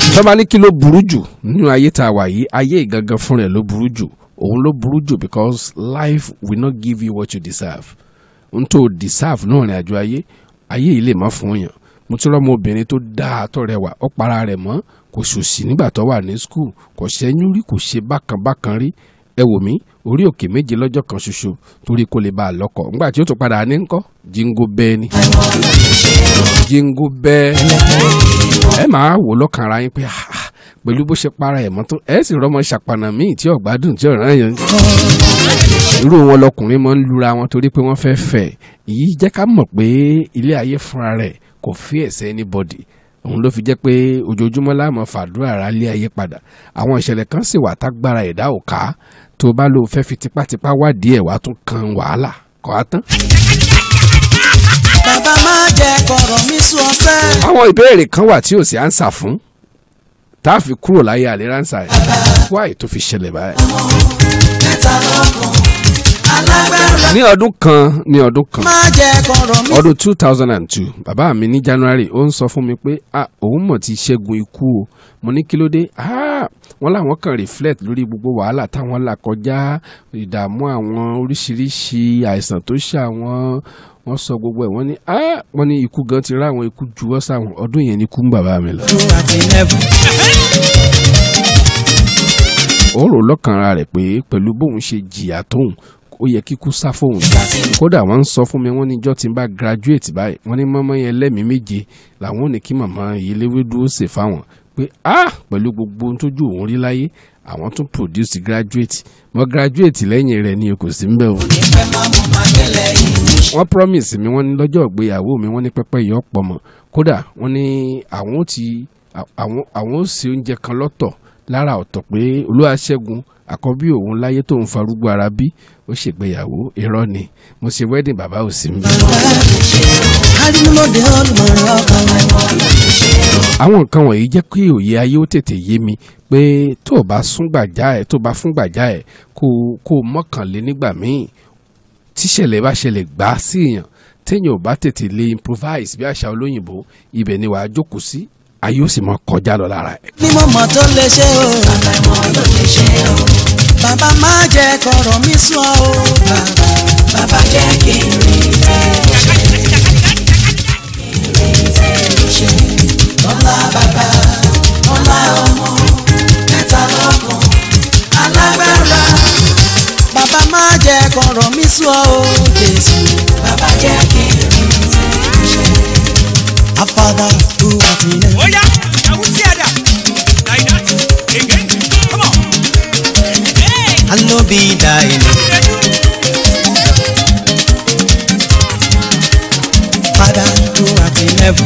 tọ́ba ní kí ló burú jù nínú ayé tá a wà yìí ayé ìgangan fún rẹ̀ ló burú jù òun ló burú jù because life will not give you what you deserve n tó deserve náà rìn àjò ayé ayé yìí lè má fún yàn mo ti rọ́mọ obìnrin tó dáa tó rẹwà ó para rẹ̀ mọ́ kò ṣòṣì nígbà tó wà ní school kò ṣẹ́yún rí kò ṣe bákan bákan rí ẹ wò mí orí òkè méje lọ́jọ́ kan ṣoṣo torí kó lè bá a lọ́kọ̀ nígbà tí ó tún padà ní ńkọ́ jíngó bẹ́ẹ̀ ni jíngó bẹ́ẹ̀ ẹ máa wò lọ́kàn ara yín pé ah, pẹ̀lú bó ṣe para ẹ̀ mọ́ tó ẹ sì rọ́mọ ṣàpànà míì tí ọ̀gbádùn tí ọ̀ràn yẹn irú wọn lọkùnrin máa ń lura wọn torí pé wọ́n fẹ́ fẹ́ èyí jẹ́ ká mọ̀ pé ilé ayé fúnra rẹ̀ kò fi ẹ̀sẹ̀ anybody òun ló fi jẹ́ pé ojoojúmọ́ láàmú fàdúrà ara lé ayé padà àwọn ìṣẹ̀lẹ̀ kan sì wà tágbára ẹ̀dá ò ká tó bá lóun fẹ́ fi tipátipá wádìí ẹ̀ wá tún kan wàhálà kọ́ á tán. bàbá má jẹ́ kọ̀rọ̀ mi sún ọ̀sẹ̀. àwọn ìbéèrè kan wà tí ò sí ánsà fún tá a fi kúrò láyé àlè ránṣà ẹ̀ wáyé tó fi ṣẹlẹ̀ báyìí. mẹ́ta lọ́kàn alágbára. ní ọdún kan ní ọdún kan má jẹ́ kọ̀rọ̀ mi. ọdún two thousand and two bàbá mi ní january ó ń sọ fún mi pé ah òun mọ̀ ti ṣẹ́gun ikú o mo ní kí ló dé ah wọ́n láwọn kan reflect lórí gbogbo wàhálà táwọn là kọjá ìdààmú àwọn oríṣiríṣi àìsàn tó ṣe àwọn wọ́n sọ gbogbo ẹ̀ wọ́n ní ah wọ́n ní ikú gan ti rá àwọn ikú juwọ́ sáwọn ọdún yẹn ní ikú ń bàbá mi lọ. Two àti eleven. ó rò lọ́kàn ara rẹ̀ pé pẹ̀lú bóun ṣe jìyà tóun ó yẹ kíkú sá fóun kódà wọ́n ń sọ fún mi wọ́n ní ijọ́ tí n bá graduate báyìí wọ́n ní mọ́mọ́ yẹn lẹ́mìí méje làwọn ò ní kí màmá ìyẹlẹ́wé dúró sè fáwọn pé ah pẹ̀lú gbogbo ohun tójú òun rí láyé àwọn tún produce graduate mo graduate lẹ́yìn rẹ̀ ni o kò sí ń bẹ̀ o. ìfẹ́ máa mú máa kẹ́lẹ́ yìí. wọ́n promise mi wọ́n ní lọ́jọ́ ìgbéyàwó mi wọ́n ní pẹ́pẹ́ yìí ọ̀pọ̀ mọ̀ kódà wọ́n ní àwọn ò ti àwọn àwọn ò ṣe oúnjẹ kan lọ́tọ̀ lára ọ̀tọ̀ pé olúwaṣẹ́gun àkọ́bí òun láyé tóun farúgbó ara bí ó ṣègbéyàwó irọ́ ni mo ṣe wedding bàbá ò sí mi. arimọdé olùmọ̀ràn ọkàn àwọn nǹkan wọ̀nyí jẹ́ kí òye ayé ó tètè yé mi pé tó o bá súngbàjá ẹ̀ tó o bá fúngbàjá ẹ̀ kó o kó o mọ́kànlé nígbà míì tíṣẹ̀lẹ̀ bá ṣẹlẹ̀ gbá sí èèyàn téèyàn ò bá tètè lè improvise bí àṣà olóyìnbó ibẹ̀ ni wàá jókòó sí ayé ó sì mọ kọjá lọ lára ẹ̀. ní mo mọ̀ tó lè ṣe o. bàbá mọ̀ ló lè ṣe o. bàbá má jẹ́ kọ̀rọ̀ mi sún ọ o. bàbá bàbá jẹ́ kí n rí tẹ́ ṣe. lọ́lá bàbá lọ́lá ọmọ mẹ́ta lọ́kàn alágbára. bàbá má jẹ́ kọ̀rọ̀ mi sún ọ o. jésù bàbá jẹ́ kí n rí tẹ́ ṣe. Our Father who art in heaven. Oh yeah, now we see that. Like that. Again. Come on. Hey. Hallowed be thy name. Father who art in heaven.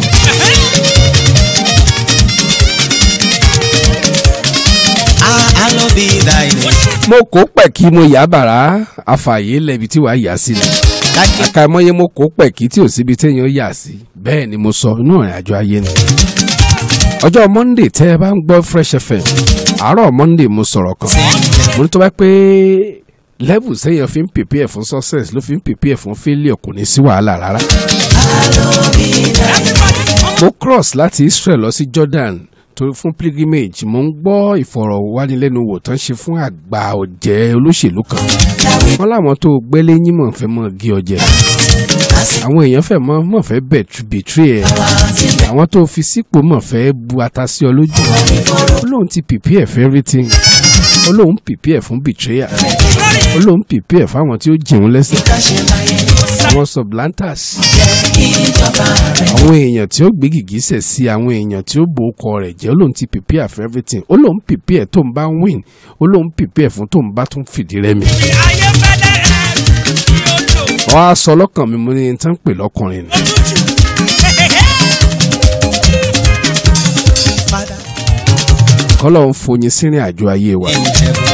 Ah, hallowed be thy name. mo kó pẹ̀ kí mo yà bàrà àfààyè lẹ́bi tí wàá yà sí ni Lákì àkàìmọye mo kó pẹ̀ kí tí ò síbi téèyàn yà sí bẹ́ẹ̀ ni mo sọ inú ìrìn àjò ayé ni. ọjọ́ monday tẹ́ ẹ bá ń gbọ́ fresh fm àárọ̀ monday mo sọ̀rọ̀ kan mo ní tó bá pé level sẹ́yìn fi ń prepare fún success ló fi ń prepare fún failure kò ní sí wàhálà rárá. mo cross láti israel lọ sí jordan tó fún pilgrimage mo ń gbọ́ ìfọ̀rọ̀wánilẹ́nuwò tán ṣe fún àgbà ọ̀jẹ̀ olóṣèlú kan wọ́n láwọn tó gbélé yín mọ̀ fẹ́ mọ̀ gé ọjẹ́ àwọn èèyàn fẹ́ mọ̀ mọ̀ fẹ́ bẹ̀tírì ẹ̀ àwọn tó fi sípò mọ̀ fẹ́ bu ata sí ọ lójú ó lóun ti prepare for everything ó lóun prepare fún betrayal ó lóun prepare fáwọn tí ó jẹun lẹ́sẹ̀ àwọn sublanters àwọn èèyàn tí ó gbé gìgísẹ̀ sí àwọn èèyàn tí ó bo ọkọ rẹ̀ jẹ́ ó lóun ti prepare for everything ó lóun prepare tó ń bá win ó lóun prepare fún tó ń bá tún fìdí rẹmi. Ayé fẹ́lẹ́ ẹ̀ yóò lò. wọ́n á sọ lọ́kàn mi mo ní ní tán pè lọ́kùnrin ni. Òtútù. Father kọ́lọ́ ń foyin sínú àjò ayé wa. in heaven.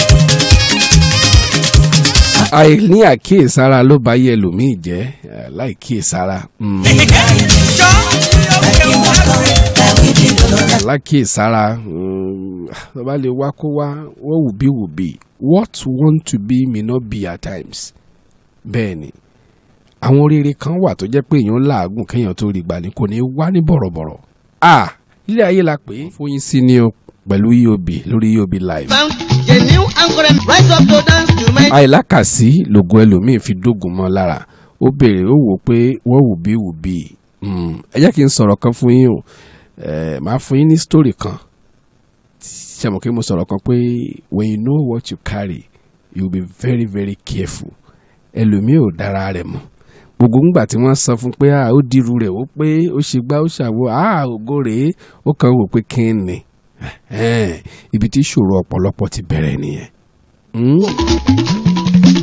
àìní àkíyèsára ló bá yẹ ẹlòmíì jẹ́ eh, láì kíyèsára. mm, Jọ yóò kẹ́ lákíyèsára mm, tó bá lè wá kó wá wọ́n wù bí wù bí what want to be may not be at times. bẹ́ẹ̀ ni àwọn rere kan wà tó jẹ́ pé èèyàn làágùn kéèyàn tó rí gbà ní kò ní wá ní bọ̀rọ̀bọ̀rọ̀. ah ilé ayé la pè é fún yín sí ni o pẹ̀lú eob lórí eob live. Found a new anchor rise up to dance to my àìlákàsí lògùn ẹlòmíín fi dógùn mọ́ lára ó béèrè ó wò pé wọ́n wù bí wù bí ẹ jẹ́ kí n sọ̀rọ̀ kan fún yín o Eh, màá fún yín ní story kan ṣe mọ̀ kí mo sọ̀rọ̀ kan pé when you know what you carry you be very very careful ẹlòmíì ò dára rẹ̀ mọ̀ gbogbo ńgbà tí wọ́n sọ fún pé ah, ó dirú rẹ̀ ó pé ó ṣe gbá ó ṣàwo ah, ògo rèé ó kàn wò pé kí n ní Ẹ̀hẹ́n, ibi tí ìṣòro ọ̀pọ̀lọpọ̀ ti bẹ̀rẹ̀ nìyẹn. Mm?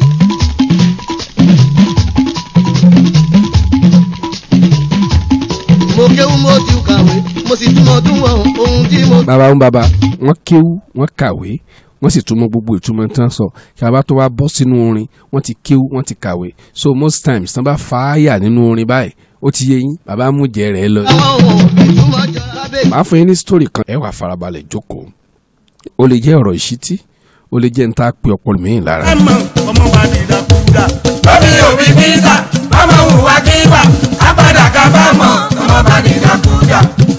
mo kéwú mo ti kàwé mo sì túmọ̀ túmọ̀ ohun tí mo. bàbá ń bàbá wọ́n kéwú wọ́n kàwé wọ́n sì túmọ̀ gbogbo ìtumọ̀ tán sọ kí a bá tó wá bọ́ sínú orin wọ́n ti kéwú wọ́n ti kàwé so most times tán bá fàáyà nínú orin báyìí ó ti yé yín bàbá mú jẹ rẹ̀ lọ. àwọn ohun ìtumọ̀ jọ lábẹ́. màá fún yín ní story kan ẹ wà farabalẹ̀ jókòó ó lè jẹ́ ọ̀rọ̀ ìṣítí ó lè jẹ́ níta pé ọpọlọ mi lára. ọmọ ọmọ bá di dàkúdà. lórí òbí bíta ọmọ hùwà kíwà apádà kábàámọ̀ ọmọ bá ní dàkúdà.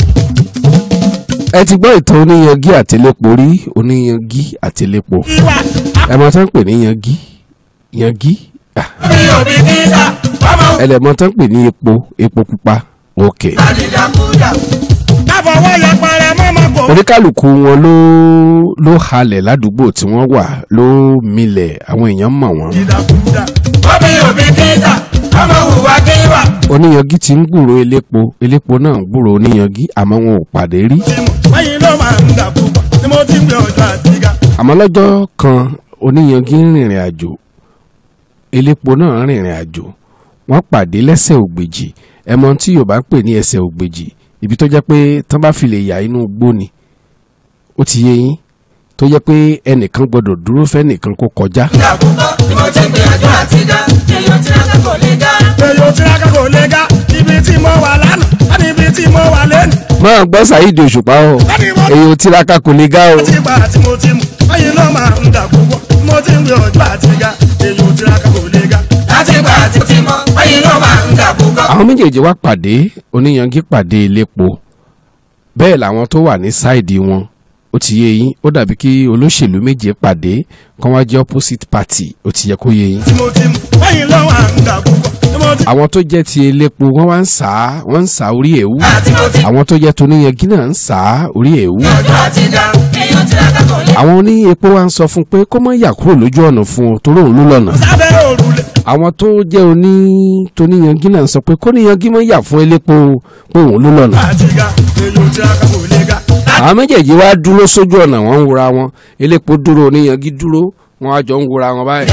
ẹ ti gbọ́ ìtàn oníyangí àtẹlẹ́pọ̀ rí oníyangí àtẹlẹ́pọ̀ ìwà ẹ mọ̀ tán pè ní yangí yangí ah, lórí òbí bíta ọmọ ẹ lẹ̀ mọ̀ tán pè ní epo epo pupa ok. bá ní dàkúdà. káfọwọ́ yẹpẹrẹ mọ́mọ́ kò. oníkálukú wọn ló ló halẹ̀ ládùúgbò tí wọ́n wà ló milẹ̀ àwọn èèyàn mọ̀ wọ́n. dìdàkúdà. lórí òbí bíta ọmọ hùwà kíwà. oníyangí ti ń gbúrò elépo elépo náà ń gbúrò oníyangí àmọ́ wọn ò pàdé rí. tí mo wáyé ló máa ń dà púpọ̀ tí mo ti ń gbé ọjọ́ àtìgá. àmọ́ lọ́jọ́ kan oníyangí ń rìnrìn àjò elépo náà rìnrìn àjò wọ́n pàdé lẹ́sẹ̀ ògbèjì ẹmọ tí yorùbá ń pè ní ẹsẹ̀ ògbèjì ibi tó jẹ́ pé tán bá fi lè yà inú igbó ni ó ti yé yín tó jẹ́ pé ẹnìkan gbọ́dọ̀ dúró fẹ́nìkan kó kọjá. dàkúdà tí mo ti ń gbé ọjọ́ àtìgá èèyàn tí wọ́n kò lè ga. èyí tiraka kò lè ga ibi tí mo wà lánàá láti ibi tí mo wà lẹ́nu. máa gbọ́ Saheed Òṣùpá o láti mo èyí ò tiraka kò lè ga o. ti gbà tí mo ti mú wáyé ló máa ń dà púpọ̀ tí mo ti ń gbé ọjọ́ àtìgá èyí tiraka kò lè ga. láti gbà tí mo ti mọ wáyé ló máa ń dàkúdà. àwọn méjèèjì wá pàdé oníyangí pàdé elépo bẹ́ẹ̀ làwọn tó wà ní sáìdì wọn ó ti yé yín ó dàbí kí olóṣèlú méje pàdé kán wá jẹ́ opposite party ó ti yẹ kó yé yín. tí mo ti mú wáyé ló máa ń dà púpọ̀ tí mo ti. àwọn tó jẹ́ ti elépo wọ́n wá ń sá wọ́n ń sá orí èwú láti mo ti àwọn tó jẹ́ toníyangí náà ń sá orí èwú. ọjọ́ àtìgá èèyàn tiraka kò lè. àwọn oní epo wá ń sọ fún pé kó má yà kúrò lójú ọ̀nà fún o torí òun ló lọ́nà. sábẹ́ òrùlé. àwọn tó jẹ́ oní toníyangí náà ń sọ pé kó níyangí má yà fún elépo pé òun ló lọ́nà. àtìgá èyí tiraka kò lè ga. àwọn méjèèjì wá dúró sójú ọ̀nà wọn ń wura wọn elépo dúró oníyanjú dúró wọn á jọ ń wura wọn báyìí.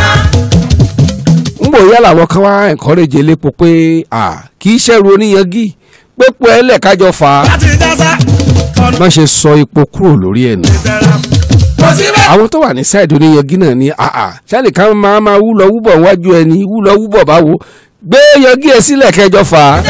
ń bò yálà wọn kan wá encourage elépo pé à kì í ṣẹ́rù oníyanjú pépò ẹlẹ́ kájọ fà á. láti jásá ọ̀nà má ṣe sọ epo kúrò lórí ẹ̀ nù. ìbẹ̀rẹ̀ kò sí bẹ́ẹ̀. àwọn tó wà ní sáìdì oníyanjú náà ní àà ṣáàlì kan máa máa wú lọ wúbọ̀ wájú ẹni wú lọ wúbọ̀ báwo gbé yanjú ẹ sílẹ̀ kẹjọ fà á.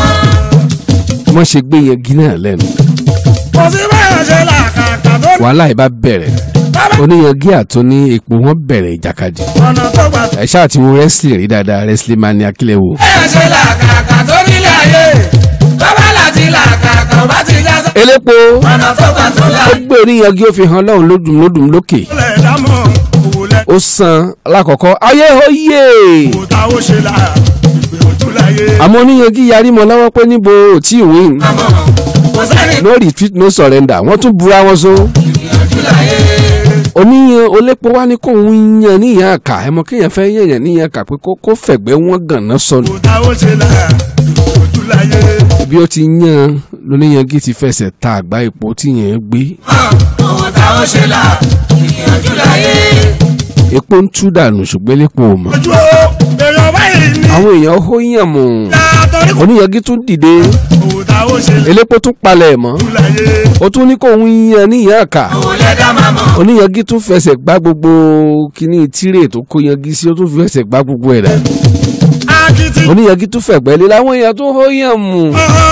wọ́n ṣe gbé yanjú náà lẹ́nu kò sí bẹ́ẹ̀ ṣe làkàkà tó ní. wàhálà ìbá bẹ̀rẹ̀ oníyanjú àtúní epo wọn bẹ̀rẹ̀ ìjàkadì. ọ̀nà tó gbà ẹ ṣáà ti wo wrestling rí dáadáa wrestling man ní akílẹ̀ wo. bẹ́ẹ̀ ṣe làkàkà tó nílé ayé bàbá láti làkàkà ò bá ti já sá. elépo ọ̀nà tó gbà tó là. ó gbé oníyanjú ó fi hàn lọ́hùn lódùn lódùn lókè lẹ̀ dámọ̀ òwò lẹ̀ ó san alákọ̀ọ́kọ́ ayé oyè òwò tá ó ṣe là ìgbé ojú láyé. àmọ́ oníyanjú yarí mọ́ lọ́wọ́ pé níbo ò tí ì win kò sẹ́ni no retreat no surrender wọ́n tún búra wọn so ìgbìyànjú láyé. oníyan olépo wá ní kóun yan níyàn àkà ẹ mọ kéèyàn fẹ́ yẹ̀yàn níyàn àkà pé kó kó fẹ̀gbẹ́ wọn gànà sọnù òwò tá ó ṣe là ìgbé ojú láyé. bí ó ti yan lóníyanjú ti fẹsẹ̀ ta àgbá epo tí yẹn gbé owó tá ó ṣe là ìgbìyànjú láyé. epo ń tú dànù ṣùgbọ́n elépo ò mọ̀ ojú o èèyàn báyìí ní. àwọn èèyàn ó yàn mọ̀ látọ̀rí kò oníyanjú tún dìde òwò tá ó ṣe là elépo tún palẹ̀ mọ́ ìgbìyànjú láyé. ó tún ní kóun yan níyàn àkà owó lẹ́dá máa mọ̀. oníyanjú tún fẹsẹ̀ gbá gbogbo kíní tírè tó kó yanjú sí ó tún fẹsẹ̀ gbá gbogbo ẹ̀ dà akitì. oníyanjú tún fẹ̀gbẹ́ lé láwọn èèyàn tó ó yàn mú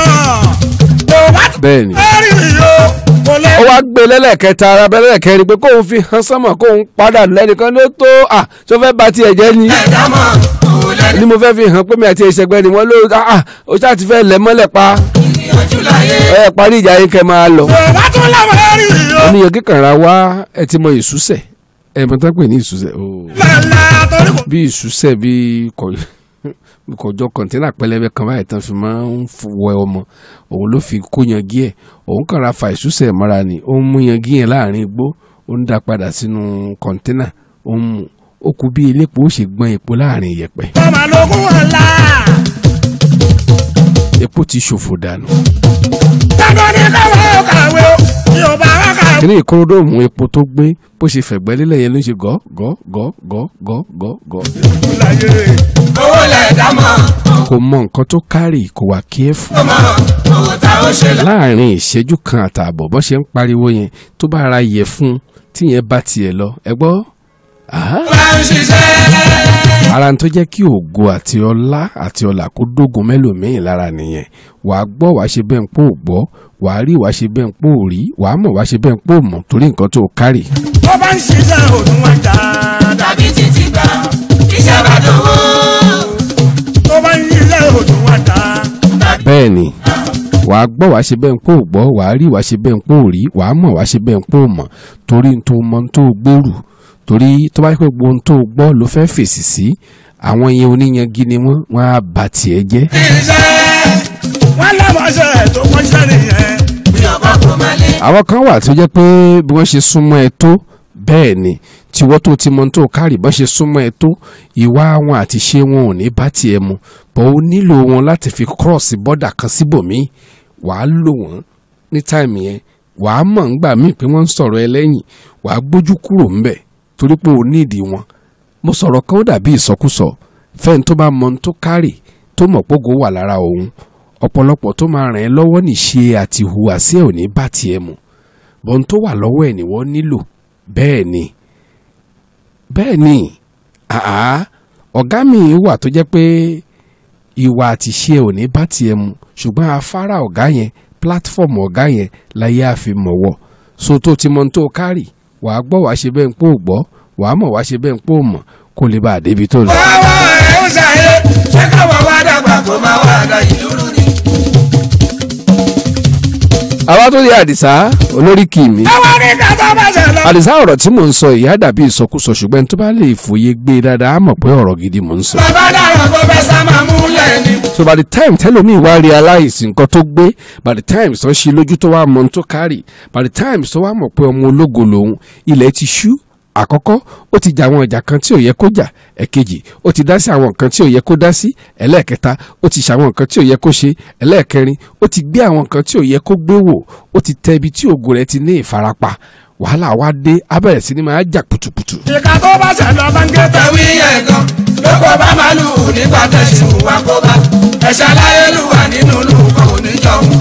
kò bá ti bẹ́ẹ̀ ni rí iyo kò lè. ó wá gbé lẹ́lẹ́kẹta ara bẹ́lẹ́kẹrin pé kóun fi hàn sánmọ̀ kóun padà lẹ́nìkan ló tó à tó fẹ́ ba tiẹ̀ jẹ́ ni lẹ́dá mọ̀ owó lẹ́dá ni mo fẹ́ fi hàn pé mi àti ìṣẹ̀gbẹ́ ni wọ́n ló à ó ṣáà ti fẹ́ lẹ̀ mọ́lẹ̀ pa ìpọ́njú láyé. ẹ parí ìjà yín kẹ́ máa lọ. bàbá tún làwọn ẹ̀rí yìí. oníyan kíkànra wá ẹ ti mọ ìsúsẹ̀ ẹ mọ tán pè ní ìsúsẹ̀ ooo lálá torí kò. bí ìsúsẹ̀ bí kọ- kọjọ kọ̀ǹtẹ́nà pẹlẹbẹ kan báyìí tán fi máa ń f- wẹ ọmọ òun ló fi kó yangi ẹ̀ òun kàn ra fa ìsúsẹ̀ mọ́ra ni ó ń mú yangi yẹn láàrin igbó ó ń dá padà sínú kọ̀ǹtẹ́nà ó ń mú ó kú bí elépo ó ṣe gbọ́n epo láàrin ìyẹ̀pẹ̀ tọ́mà lógún ọ̀la. epo ti ṣòfò dànù dandan ní káwọn kàwé o. mi ò bá wá kàwé. kíní ìkóródóòmù epo tó gbé bó ṣe fẹ̀gbẹ́ lélẹ̀ yẹn ló ń ṣe gọ́ gọ́ gọ́ gọ́ gọ́ gọ́ gọ́ láyé. owó lẹ̀ dá mọ́ kò mọ nǹkan tó kárì kò wà kíẹ́fù ó mọ̀ owó tá ó ṣe là. láàrin ìṣẹ́jú kan àtààbọ̀ bó ṣe ń pariwo yẹn tó bá ra yẹ fún tí yẹn bá tiẹ̀ lọ ẹ gbọ́ Àhá. bá ń ṣiṣẹ́. ara ń tó jẹ́ kí ògo àti ọlá àti ọlà kó dógun mẹ́lòmíì lára nìyẹn wàá gbọ́ wàá ṣe bẹ́ẹ̀ ń pò gbọ́ wàá rí wàá ṣe bẹ́ẹ̀ ń pò rí wàá mọ̀ wàá ṣe bẹ́ẹ̀ ń pò mọ̀ torí nǹkan tó kárì. tó bá ń ṣiṣẹ́ òdùn wọn jà. tàbí títí gbà iṣẹ́ bá dòwó. tó bá ń ṣiṣẹ́ òdùn wọn jà. bẹ́ẹ̀ ni wàá gbọ́ wàá ṣe bẹ́ẹ̀ ń pò gbọ́ wàá rí wàá ṣe bẹ́ẹ̀ ń pò rí wàá mọ̀ wàá ṣe bẹ́ẹ̀ ń pò mọ̀ torí n tó mọ n tó gbèrú torí tó bá yẹ pé gbogbo ohun tó gbọ́ ló fẹ́ fèsì sí àwọn yẹn oníyangi ni wọ́n wọ́n á bà tiẹ̀ jẹ́ iṣẹ́ wọ́n lámọ̀ṣẹ́ tó kọ́ṣẹ́ nìyẹn. bí ọkọ̀ kò máa lé. àwọn kan wà tó jẹ́ pé bí wọ́n ṣe súnmọ́ ẹ tó bẹ́ẹ̀ ni tiwọ́ tó ti mọ tó kárì bọ́n ṣe súnmọ́ ẹ tó ìwà wọn àti ṣe wọn ò ní bá tiẹ̀ mu bọ́ ó nílò wọn láti fi cross border kan síbòmíì wàá lò wọ́n ní táìmì yẹn wàá mọ̀ ńgbà míì pé wọ́n ń sọ̀rọ̀ ẹ lẹ́yìn wàá gbójú kúrò ńbẹ̀ torí pé o nídìí wọn mo sọ̀rọ̀ kan ó dàbí ìsọkúsọ fẹ́ni tó bá mọ ohun tó kárì tó mọ̀ pógo wà lára òun ọ̀pọ̀lọpọ̀ tó máa ràn ẹ́ lọ́wọ́ nìṣe àti ìhùwàsí ẹ̀ ò ní bá tiẹ̀ mu bọ́n tó wà lọ́wọ́ ẹ̀ ni wọ́n nílò bẹ́ẹ̀ ni bẹ́ẹ̀ ni àá ọ̀gá mi wà tó jẹ́ pé ìwà àti ṣe ò ní bá tiẹ̀ mu ṣùgbọ́n afárá ọ̀gá yẹn platform ọ̀gá yẹn láyé àfi mọ̀wọ́ so tó ti mọ ohun tó kárì wàá gbọ́ wàá ṣe bẹ́ẹ̀ ń pò gbọ́ wàá mọ̀ wàá ṣe bẹ́ẹ̀ ń pò mọ̀ kó lè bá a débi tó lọ. Báwa ẹ̀ ń ṣàyẹ̀ ṣé káwọn wá dàgbà kó máa wá àdá ìlú ni. àwa tó yẹ àdìsá olórí kì í mi. àwọn ní kàtà bá ṣe lọ. àdìsá ọ̀rọ̀ tí mò ń sọ ìyá dàbí ìsọkúsọ ṣùgbọ́n tó bá lè fòye gbé e dáadáa á mọ̀ pé ọ̀rọ̀ gidi mò ń sọ. bàbá dàrọ̀ kó fẹ́ sá máa múlẹ̀ ni. so by the time tẹlomi wá realize nǹkan tó gbé by the time tó ń ṣe lójú tó wá mọ ohun tó kárì by the time tó wá mọ̀ pé ọmọ ológo lòun ilẹ̀ ti ṣú àkọ́kọ́ ó ti jà àwọn ìjà kan tí ò yẹ kó jà ẹ̀kejì ó ti dá sí àwọn nǹkan tí ò yẹ kó dá sí ẹlẹ́ẹ̀kẹta ó ti ṣàwọn nǹkan tí ò yẹ kó ṣe ẹlẹ́ẹ̀kẹrin ó ti gbé àwọn nǹkan tí ò yẹ kó gbé wò ó ti tẹ ibi tí ògo rẹ̀ ti ní ìfarapa wàhálà wá dé abẹ́rẹ́ sí ni máa jà pùtùpùtù ìka tó bá ṣe lọ bá ń gé tẹ̀. tẹ̀wé yẹn gan lóko bá máa lù ú nígbà tẹ̀sùn wa kó bá ẹ̀ṣẹ̀ láyé lù wà nínú lù kò ní jọun.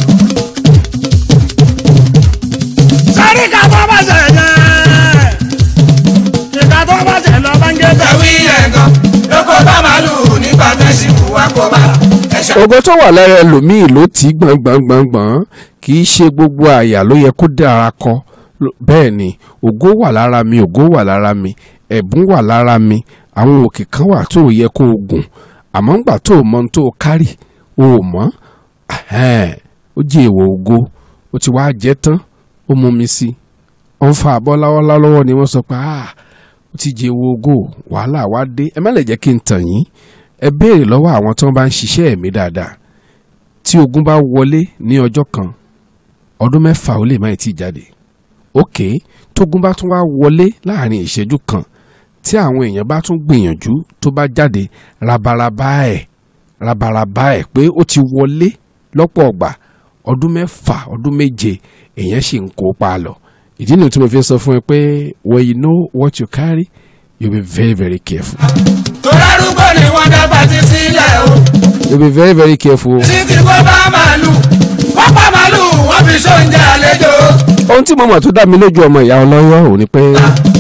sáré ìka tó bá ṣe yẹn. ìka tó bá ṣe lọ bá ń gé tẹ̀. tẹ̀wé yẹn gan lóko bá máa lù ú nígbà tẹ̀sùn wa kó bá ẹ̀ṣẹ̀ ògo tó wà lára ẹlòmíì ló tí gbọ̀ngbọ̀ngbọ̀ngbọ̀n kì í ṣe gbogbo àyà ló yẹ kó dára kọ Ló- bẹ́ẹ̀ ni ògo wà lára mi ògo wà lára mi ẹ̀bùn wà lára mi àwọn òkè kan wà tó yẹ kó o gùn àmọ́ ńgbà tó o mọ ohun tó o kárì o ò mọ̀ Ẹhẹ́n, ó jẹ́ èèwọ̀ ògo ó ti wá jẹ́ tán ó mú mi sí ó ń fa àbọ̀ láwọ́lá lọ́wọ́ ni wọ́n sọ pé ah ó ti jẹ́ èèwọ̀ ògo wàhálà wá dé ẹ má lè jẹ́ kí n tàn yín ẹ béèrè lọ́wọ́ àwọn tí wọ́n bá ń ṣiṣẹ́ ẹ̀mí dáadáa tí ogun bá wọlé ní ọjọ́ kan ọdún mẹ́fà ó lè má tí ì jáde òkè tógun bá tún wá wọlé láàrin ìṣẹ́jú kan tí àwọn èèyàn bá tún gbìyànjú tó bá jáde rabaraba ẹ̀ rabaraba ẹ̀ pé ó ti wọlé lọ́pọ̀ ọgbà ọdún mẹ́fà ọdún méje èèyàn sì ń kó pa lọ ìdí nìyí tí mo fi ń sọ fún ẹ pé when you know what you carry you be very very careful tó lárúgbó ni wọ́n dábàá ti sílẹ̀ o. you be very very careful. títí kó bá màálù wọ́n pa màálù wọ́n fi sóúnjẹ àlejò. ohun tí mo mọ̀ tó dá mi lójú ọmọ ìyá ọlọ́yọ́ ò ní pé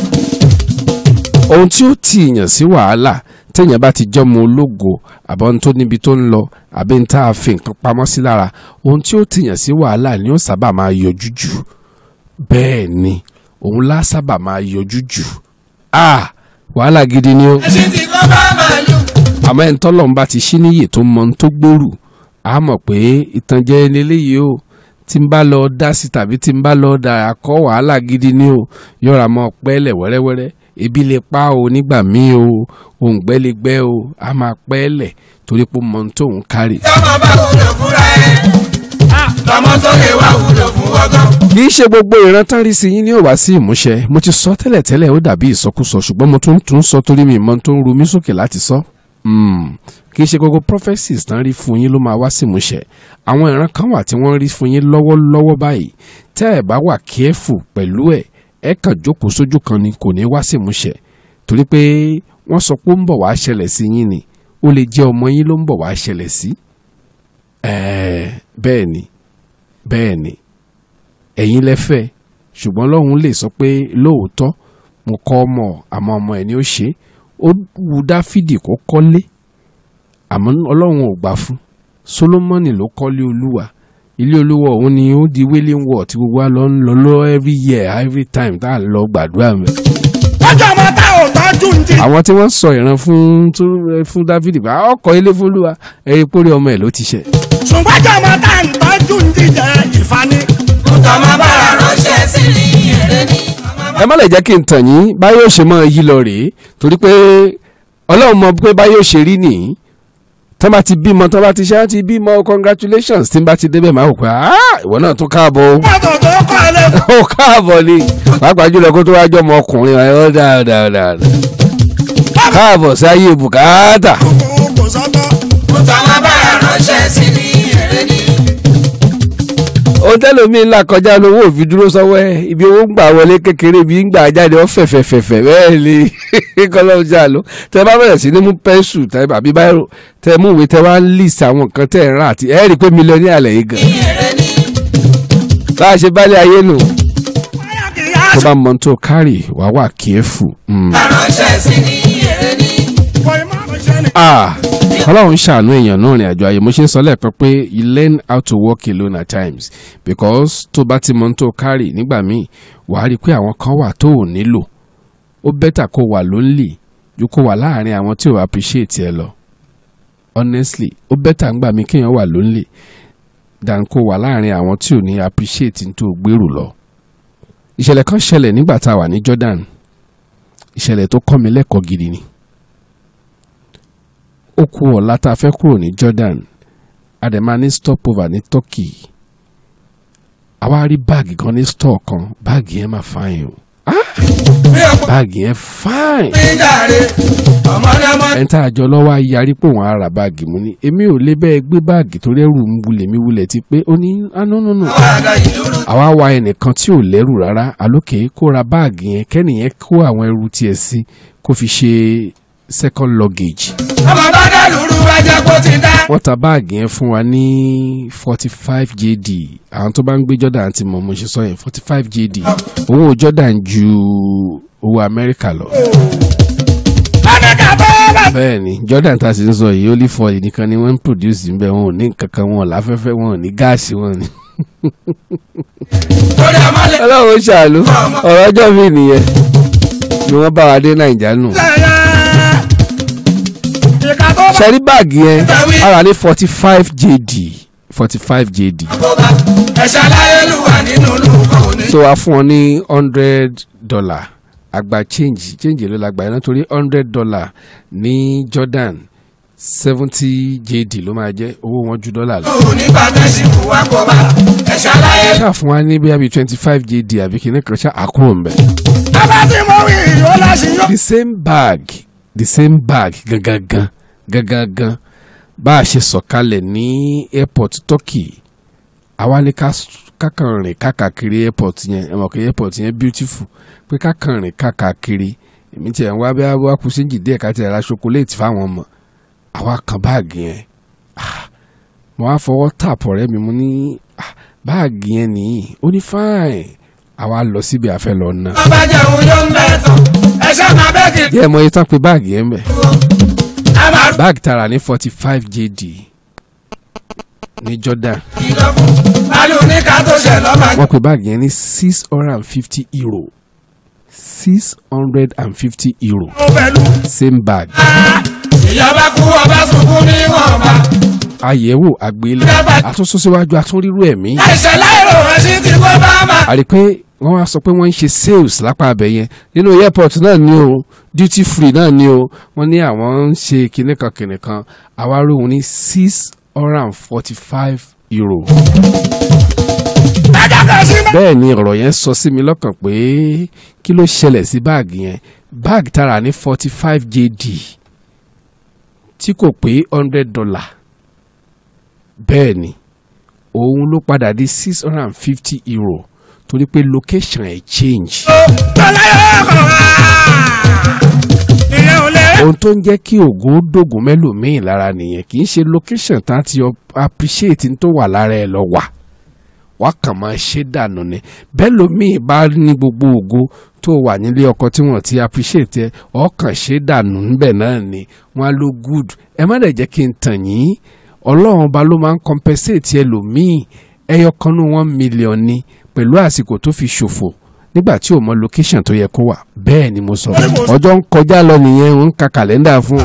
ohun tí ó ti yàn sí wàhálà téèyàn bá ti jọmọ ológo àbọ̀ ohun tó níbi tó ń lọ àbí ń tá a fi nǹkan pamọ́ sí lára ohun tí ó ti yàn sí wàhálà ni ó sábà máa yọjú jù bẹ́ẹ̀ ni òun lá sábà máa yọjú jù ah wàhálà gidi ni ó títí kó bá màálù àmọ́ ẹni tọ́lọ́run bá ti ṣí níyè tó mọ ohun tó gbèrú a mọ̀ pé ìtànjẹ eléyìí o tí n bá lọ dá sí tàbí tí n bá lọ dà kọ́ wàhálà gidi ni o yọ̀rọ̀ mọ́ pẹ́ẹ́lẹ̀ wẹ́rẹ́wẹ́rẹ́ ebi lè pa o nígbà míì o òǹgbẹ́ lè gbẹ́ o a máa pẹ́ẹ́lẹ̀ torí pé mọ̀ ní tóun kárì. tọmọ bá wúlò fúnra ẹ lọmọ tó lè wá wúlò fún ọgán. kì í ṣe gbogbo ìran tán rí sí yín ní òwá sí ìmúṣẹ mo ti sọ tẹ́lẹ̀tẹ́lẹ̀ ó dàbí ìsọkúsọ ṣùgbọ́n mo tún tún sọ torí mi mọ tó ń ru mí sókè láti sọ. Mm, kì í ṣe gbogbo prophecies tán rí fún yín ló máa wá sí ìmúṣẹ àwọn ìran kan wà tí wọ́n rí fún yín lọ́wọ́lọ́wọ́ báyìí tẹ́ ẹ̀ bá wà careful pẹ̀lú ẹ̀ ẹ̀ kàn jókòó sójú kan ni kò ní wá sí ìmúṣẹ torí pé wọ́n sọ pé ó ń bọ̀ wá ṣẹlẹ̀ sí yín ni ó lè jẹ́ ọmọ yín ló ń bọ̀ wá ṣẹlẹ̀ sí. ẹ̀ẹ́ bẹ́ẹ̀ ni bẹ́ẹ̀ ni ẹ̀yin lẹ́fẹ̀ ṣùgbọ́n lọ́hùn lè sọ pé lóòótọ́ mo kọ́ ọmọ àmọ́ ọmọ ẹ̀ ni ó ṣe é ó wu dáfídì kó kọ́lé àmọ́ ọlọ́run ò gbà fún solomoni ló kọ́lé olúwa ilé olúwa òun ni ó di wailing wall tí gbogbo wa lọ ń lọ lọ every year every time tá à ń lọ gbàdúrà mẹ́. lọ́jọ́ ọmọ tá ò tọ́jú ń di. àwọn tí wọ́n sọ ìran fún tó- fún dáfídì bá ọkọ̀ ilé fún olúwa ẹ̀rí pórí ọmọ ẹ̀ ló ti ṣe. ṣùgbọ́n ọjọ́ ọmọ tá ń tọ́jú ń di jẹ́ ìfani. tọmọ bára ránṣẹ́ sí ní èrè ní. ẹ má lè jẹ́ kí n tàn yín báyọ̀ ṣe máa yí lọ rèé torí pé ọlọ́run mọ pé báyọ̀ ṣe rí nìyí tán bá ti bímọ tán bá ti ṣe á ti bímọ congratulations tí n bá ti débẹ̀ máa wò pé "Ah, ìwọ náà tún káàbọ̀ o." mọ́tò tó kọ́ ilé ó káàbọ̀ ni pàápàá jùlọ kó tó wá jọ ọmọ ọkùnrin ẹ̀ ọ́ dáadáa káàbọ̀ sí ayé bùkátà fún kò sọ́tọ̀. tọmọ bára ránṣẹ́ sí ní èrè ní. ohun tẹ́lómi ńlá kọjá lówó òfin dúró sọ́wọ́ ẹ̀ ibi owó ń gbà wọlé kékeré ibi ń gbà jáde ó fẹ̀fẹ̀fẹ̀fẹ̀ bẹ́ẹ̀ ni kọ́lọ́ọ̀ jà ló tẹ bá bẹ̀rẹ̀ sí ní mú pẹ́ńsù tẹ àbí báyìí tẹ mú ìwé tẹ wá ń list àwọn nǹkan tẹ ẹ̀ ń rà àti ẹ̀ rí i pé mílíọ̀nù ní àlẹ́ yìí gan èrè ní. bá a ṣe bálẹ̀ ayé nù báyà kì í yá tó bá mọ tó kárì wá wà kíẹ́fù. ránṣẹ́ sí ní èrè ní. kò ì má ṣe ni. ah ọlọ́run ṣàánú èèyàn náà rìn àjò ayé mo ṣe ń sọ lẹ́ẹ̀kan pé you learn how to walk alone at times because tó bá ti mọ tó kárì nígbà míì wàá rí i pé àwọn kan wà tó ò nílò ó bẹ́tà kó wà lonely ju kó wà láàrin àwọn tí ò appreciate ẹ lọ honestly ó bẹ́tà ńgbà mí kéèyàn wà lonely than kó wà láàrin àwọn tí ò ní appreciate ní tó gbèrú lọ ìṣẹ̀lẹ̀ kan ṣẹlẹ̀ nígbà tá a wà ní Jordan ìṣẹ̀lẹ̀ tó kọ́ mi lẹ́kọ̀ọ́ gidi ni ó kú ọ̀la tá a fẹ́ kúrò ní Jordan a dẹ̀ máa ní stopover ní Turkey àwa rí báàgì kan ní store kan báàgì yẹn máa fine o bí ọ̀pọ̀ báàgì yẹn fine mi jàre ọmọdé ọmọ ẹni tá a jọ lọ́wọ́ á yarí pé òun á ra báàgì mu ni èmi ò lè bẹ́ẹ̀ gbé báàgì torí ẹrù ń wulẹ̀ mi wulẹ̀ ti pé ó ní anúnúnú àgbà ìdúró. àwa wa ẹnìkan tí ò lẹ́rù rárá alókè kó ra báàgì yẹn kẹ́nìyẹn kó àwọn ẹrù tiẹ̀ sí kó fi ṣe second luggage ọmọ bá dá lùrù wá jẹ́ kó ti dá. wọ́n ta báàgì yẹn fún wa ní forty five jd àwọn tó bá ń gbé Jordan ti mọ̀ mo ṣe sọ yẹn forty five jd owó Jordan ju owó Amẹ́ríkà lọ. ọ̀nàkà tó bá. bẹ́ẹ̀ ni Jordan tá a sì ń sọ yìí only foil nìkan ni wọ́n ń produce níbẹ̀ wọn ò ní nǹkan kan wọn ò láfẹ́fẹ́ wọn ò ní gáàsì wọn ni. torí ọmọ lè. ọlọ́run ṣàlù ọ̀rọ̀ ọjọ́ mi nìyẹn ni wọ́n bá wa dé Nàìjà nù. lẹ́yẹ. ìka tó bá. ṣẹ́rí báàgì yẹn ara ní forty five jd forty five jd kóbá ẹ̀ṣẹ̀ aláyélúwà nínú lùkọ́ òní. so a fún wọn ní hundred dollar àgbà change change ló la gbà yẹn nítorí hundred dollar ní Jordan seventy jd ló máa jẹ́ owó wọn ju dọ́là lọ. lùrù nígbà tẹ̀sí kù wá kóbá ẹ̀ṣẹ̀ aláyélúwà. ṣáà fún wa ní bí i twenty five jd àbí kìíní kan ṣáà àkúrò ń bẹ̀. bàbá tí mo wí yóò láṣì yó. the same bag the same bag gangan gangan bá a ṣe sọ̀kalẹ̀ ní airport Turkey àwa ní ká kákan rìn kákàkiri airport yẹn ẹ mọ̀ pé airport yẹn beautiful pé kákan rìn kákàkiri èmi tiẹ̀ ń wá bí wá kú síjì díẹ̀ ká tiẹ̀ ra chocolate fáwọn ọmọ àwa kan báàgì yẹn Ah, mo wá fọwọ́ tap ọ̀rẹ́ mi mo ní ah, báàgì yẹn nìyí ó ní fine àwa lọ síbi àfẹ́ lọ ná ọba jẹun yóò ń bẹ̀ tán ẹ̀ṣẹ̀ máa bẹ́ kí. díẹ̀ mọ iye tán pé báàgì yẹn bẹ̀ a máa báàgì tara ní forty five jd ní Jordan kìlọ̀ fún. balù ní ká tó ṣẹ̀ lọ́mọ. wọ́n pe báàgì yẹn ní six hundred and fifty euro six hundred and fifty euro ó pẹ̀lú. same bag ìyọba kú ọba sunkún ní wọ̀nba. àyẹ̀wò àgbélé àtúnṣọ́síwájú àtúnrírú ẹ̀mí ẹsẹ̀ láìrò ẹsẹ̀ tí kò bá máa. a rí i pé wọ́n wá sọ pé wọ́n ń ṣe sales lápá abẹ yẹn nínú airport náà ni o duty free náà ni o wọ́n ní àwọn ń ṣe kinní kan kinní kan àwa rí òun ní six hundred and forty five euro. ẹja kan sí bá. bẹ́ẹ̀ ni ọ̀rọ̀ yẹn sọ sí mi lọ́kàn pé kí ló ṣẹlẹ̀ sí báàgì yẹn báàgì tara ní forty five jd tí kò pé hundred dollar bẹ́ẹ̀ ni òun ló padà di six hundred and fifty euro torí pé location ẹ̀ change. tọ́lá yóò kàn wá. ìyẹn ò lè. ohun tó ń jẹ́ kí ògo dògùn mẹ́lòmíì lára nìyẹn kì í ṣe location tá a ti appreciate n tó wà lára ẹ lọ wà wá kàn máa ṣe dànù ni bẹ́ẹ̀ lómii bá ní gbogbo ògo tó wà nílé ọkọ tí wọ́n ti appreciate ẹ ọkàn ṣe dànù níbẹ̀ náà ni wọ́n á lo good ẹ má dẹ̀ jẹ́ kí n tàn yín ọlọ́run ọba ló máa ń compensate ẹlòmíì ẹyọ kan ní one million ni pẹ̀lú àsìkò tó fi ṣòfò nígbà tí ò mọ location tó yẹ kó wà bẹ́ẹ̀ ni mo sọ ọjọ́ ń kọjá lọ nìyẹn ń ka kàlẹ́ndà fún un.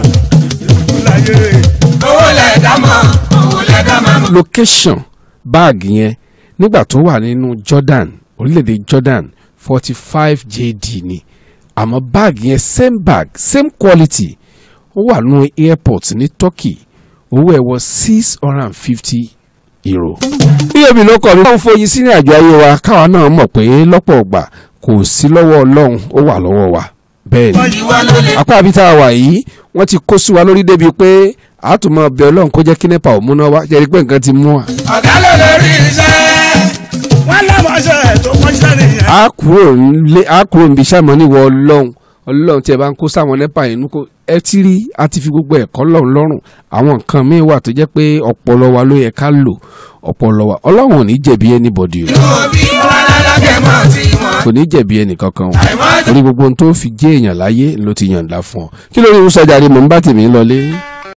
owó lẹ̀ dá mọ́ owó lẹ̀ dá mọ́. location báàgì yẹn nígbà tó wà nínú Jordan orílẹ̀-èdè Jordan forty five JD ni àmọ́ báàgì yẹn same bag same quality ó wà nínú airport ní Turkey owó ẹ̀ wọ six hundred and fifty euro. bí omi ló kọ́ mi wọ́n ń foyín sí ní àjọ ayé wa káwa náà mọ̀ pé lọ́pọ̀ ọgbà kò sí lọ́wọ́ Ọlọ́run ó wà lọ́wọ́ wa bẹ́ẹ̀ ni ìwọ ló lè. apá àbí tá a wà yìí wọ́n ti kó sí wa lórí débi pé a tún máa bẹ ọlọ́run kó jẹ́ kí nepa ò múná wá jẹ́rìí pé nǹkan ti mú wa. ọ̀gá ló lè rí iṣẹ́. wọ́n lámọ̀ṣẹ́ tó mọ̀ṣẹ́ nìyẹn. a kúrò nílé a kúrò níbi iṣẹ́ àmọ́ níwọ̀ ọlọ́run ọlọ́run tí ẹ bá ń kó sáwọn nepa yìí nú kó ẹ ti rí a ti fi gbogbo ẹ̀kọ́ lọ́run lọ́rùn àwọn nǹkan míì wà tó jẹ́ pé ọpọlọ wa ló yẹ ká lò ọpọlọ wa ọlọ́run ò ní jẹ̀bi anybody o òbí wọn lálákẹ́ mọ́ tí wọ́n. kò ní jẹ̀bi ẹnì kankan o àìmọ́ torí gbogbo ohun tó fi jẹ́ èèyàn láyé ló ti yànda fún ọ kí ló ní ìwúsọjà ni mò ń bá tèmi lọlé.